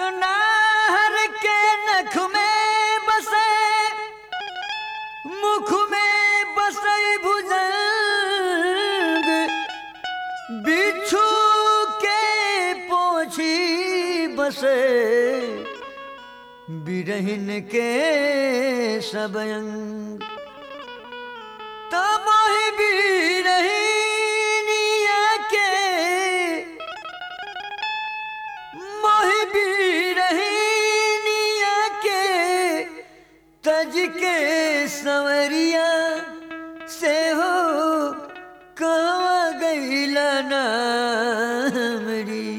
नाहर के नख में बसे मुख में बसई भुजंग बिच्छू के पोछी बसे बिरहिन के सबयंग तब ही बिरहिनिया के मोहि बिरहिनिया के तज के संवरिया से हो कहवा गईला नामरी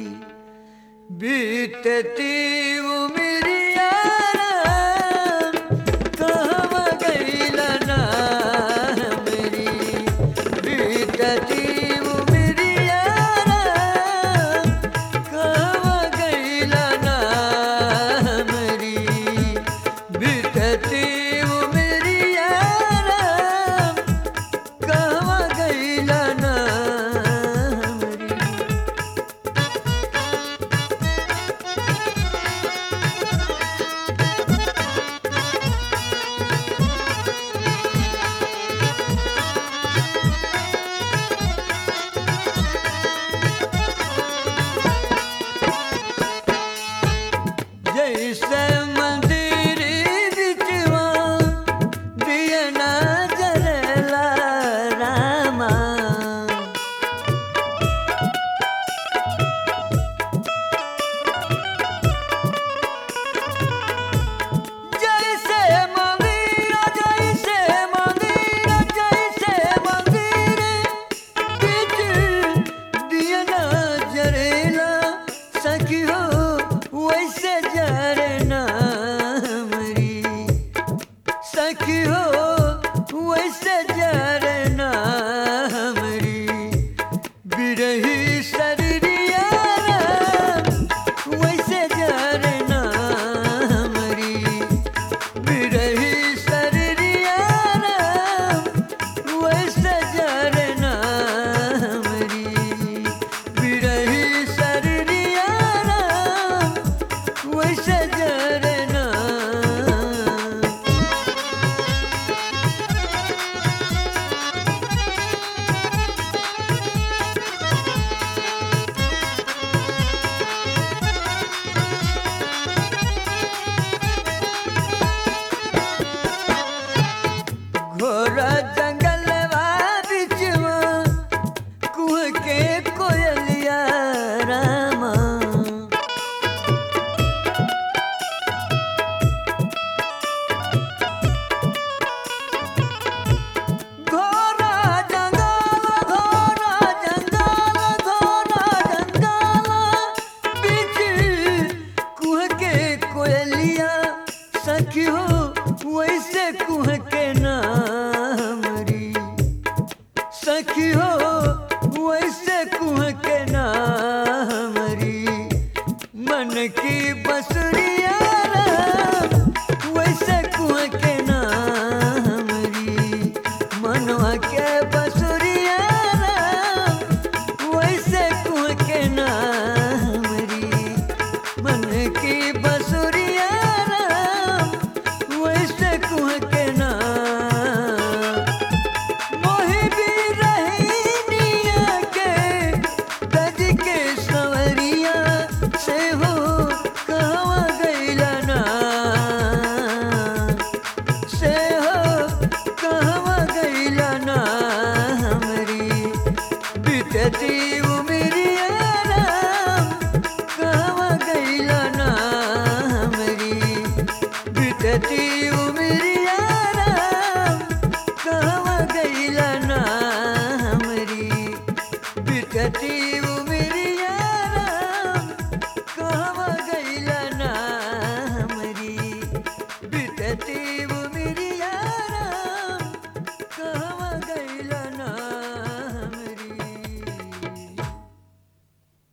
बीतती उमरिया राम, कहवा गईला नामरी बीतती उमरिया राम, कहवा गईला नामरी बीतती उमरिया राम, कहवा गईला नामरी जैसे मंदिर बिचवा दिया ना जरला रामा जैसे मंदिर जैसे मंदिर जैसे मंदिर बिच दिया ना जरेला सखी हो वैसे जरना मरी सखी हो वैसे जरना हमरी बिरही शरीरिया वैसे जरना हमरी बिरही शरीरिया वैसे जरना हमरी बिरही शरीरिया वैसे जरना घोर जंगलवा बिचवा कुह के कोयलिया रामा घोरा जंगल घोरा जंगल घोरा जंगल बिच कुह के कोयलिया सखी हो वैसे कुह के नामरी सखी हो वैसे कुह के नामरी मन की बसरी